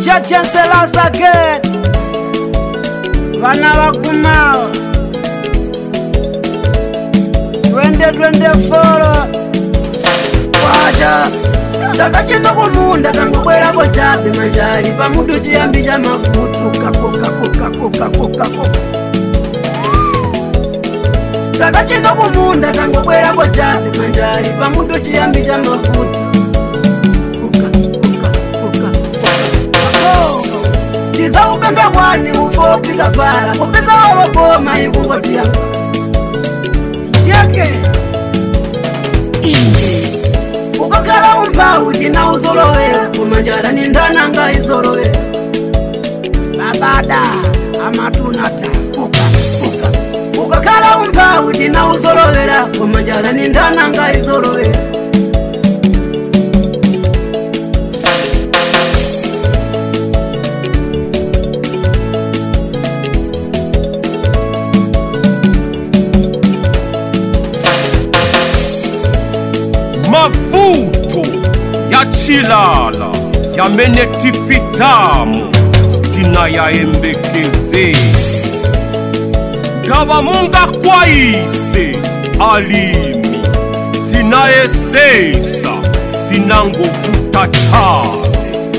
cha chancelas again vana vakumawa twende twende folo kwacha takachenda kumunda tangobwerako chape manjali pamutu chiyambi cha makutu kakokakokakokakokako takachenda kumunda tangobwerako chape manjali pamutu chiyambi cha makutu tizaupembe kwani ufopika pala kupeza walokoma ikungotia yake inje ukakhala umphawi tina uzolowera kumanjala ni ndananga izolowera babada amatunata uka uka ukakhala umphawi tina uzolowera kumanjala ni ndananga izolowera mavuto ya chilala yamenetipitamu stina yaembekeze ngavamunga kwaise alimi sinayesesa sinangovuta chale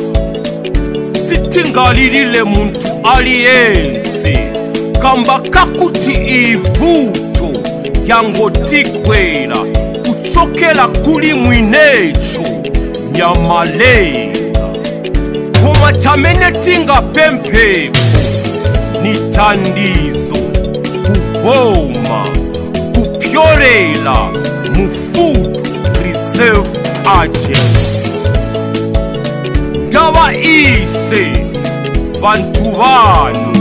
sitingalilile muntu aliyense kamba kakuti ivuto yangotikwela kuchokela kuli mwinecho nyamalela koma chamene tingapemphepo ni tandizo kuboma kupyolela mu food reserve agency ngava ise vantu vanu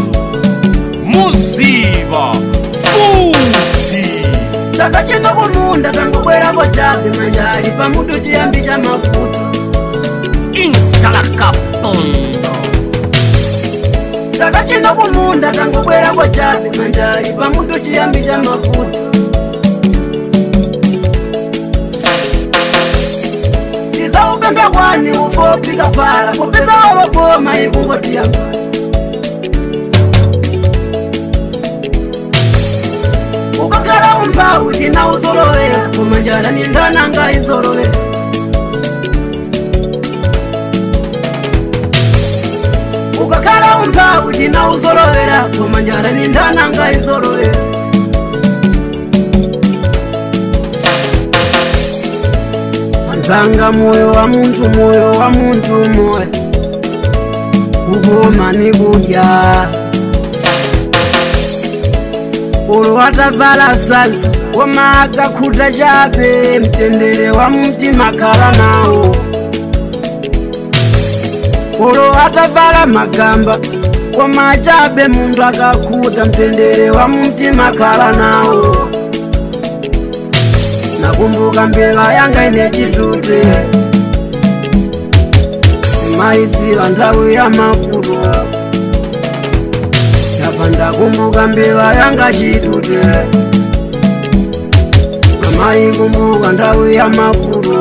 muziva futi takachenda kumunda tangobwerako chape manjali pamutu chiyambi cha mafuta insalakapondo takachenda kumunda tangobwerako chape manjali pamutu chiyambi cha mafuta tizaupembe kwani ufopika pala kupeza walokoma ikungotia ukakhala umphawi tina uzolowera kumanjala ni ndananga izolowera ukakhala umphawi tina uzolowera kumanjala ni ndananga izolowera anzanga moyo wa muntu moyo wa muntu moyo kugoma ni kudya ulo watavala sanza koma akakhuta chape mtendere wa mtima khala nawo ulo atavala magamba koma chape munthu akakhuta mtendere wa mtima khala nawo nakumbuka mbela yanga ine chitute maidziwa nthawi ya mavuto apa ndakumbuka mbela yanga chitute amayi kumbuka nthawi ya mavuto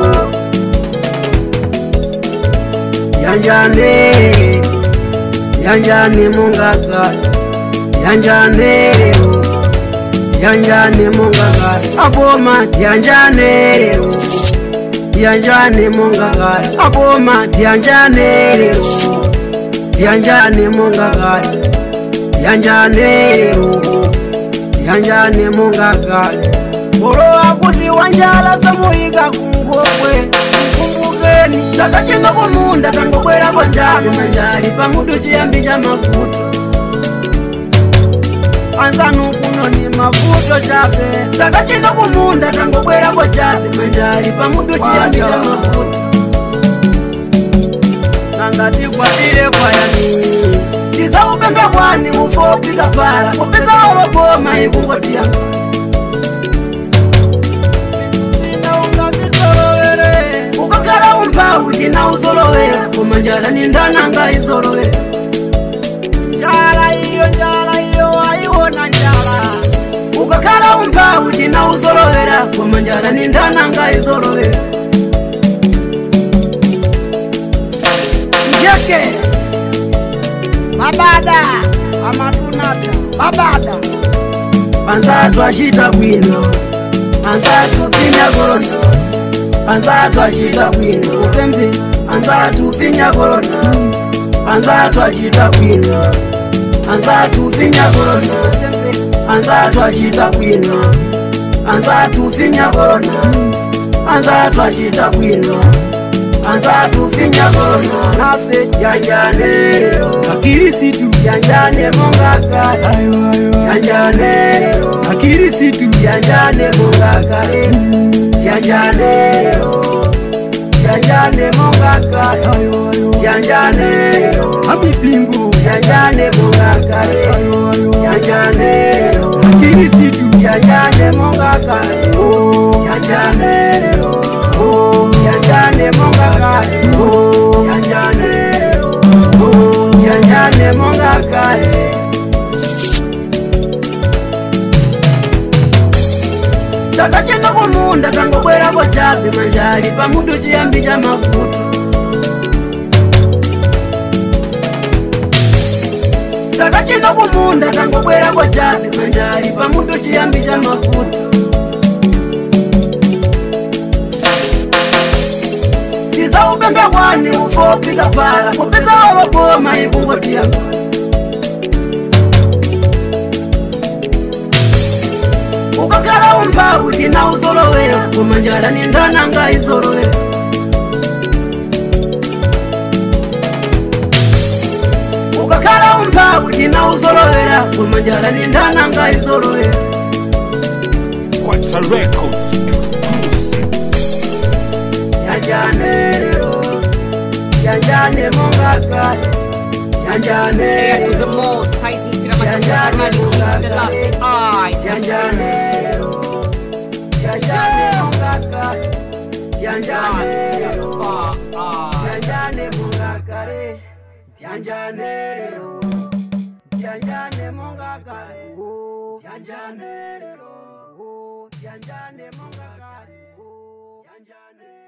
yanjane yanjane mungaka yanjane lero yanjane mungaka aboma yanjane lero yanjane mungaka aboma yanjane lero yanjane mungaka yanjane lero yanjane mungaka olo akuti wanjala samuyika kungokwe kumbukeni takachenga kumunda tangobwerako njalo manjali pamutu chiyambi cha mafuta anzanu kuno ni mavuto chape takachenga kumunda tangobwerako chape manjali pamutu chiyambi cha mafuta nangatikwatire kwayani tizaupembe kwani ufopika pala kupeza ologoma ikungotia ukakhala umphawi tina uzolowera koma njala ni ndananga izolowera njala iyo njala iyo ayiwona njala ukakhala umphawi tina uzolowera koma njala ni ndananga izolowera njeke babada amatunata babada panzatu achita bwino panzatu pinya korono panzatu achita bwino upembe panzatu pinya korono panzatu achita bwino panzatu pinya korono panzatu achita bwino panzatu pinya korono panzatu achita bwino panzatu pinya korono nafe janjanero akirisitu janjane mongaka ayo ayo janjanero akirisitu janjane mongakare janjanero janjane mongaka ayo ayo janjanero amipingo janjane mongakare ayo ayo janjanero akirisitu janjane mongakare janjanero janjane mongakare janjanero janjane mongakare takachenda kumunda tangobwerako chapi manjali pamutu chiyambi cha mafuta takachenda kumunda tangobwerako chapi manjali pamutu chiyambi cha mafuta tiza upembe kwani ufopika pala kupeza wawogoma ikungotiyamba ukakhala umbawu tina uzolowera koma njala ni ndananga izolowera ukakhala umbawu tina uzolowera koma njala ni ndananga izolowera Quattro Records exclusive. yanjanero yanjane mongakale Heir to the yanjanero most, Tyson Kiramatazar Malik King Selassie I. yanjanero yanjane mongakale yanjanero Janjane mungakare, janjanero, janjane mungakare, janjanero, janjane mungakare, janjane.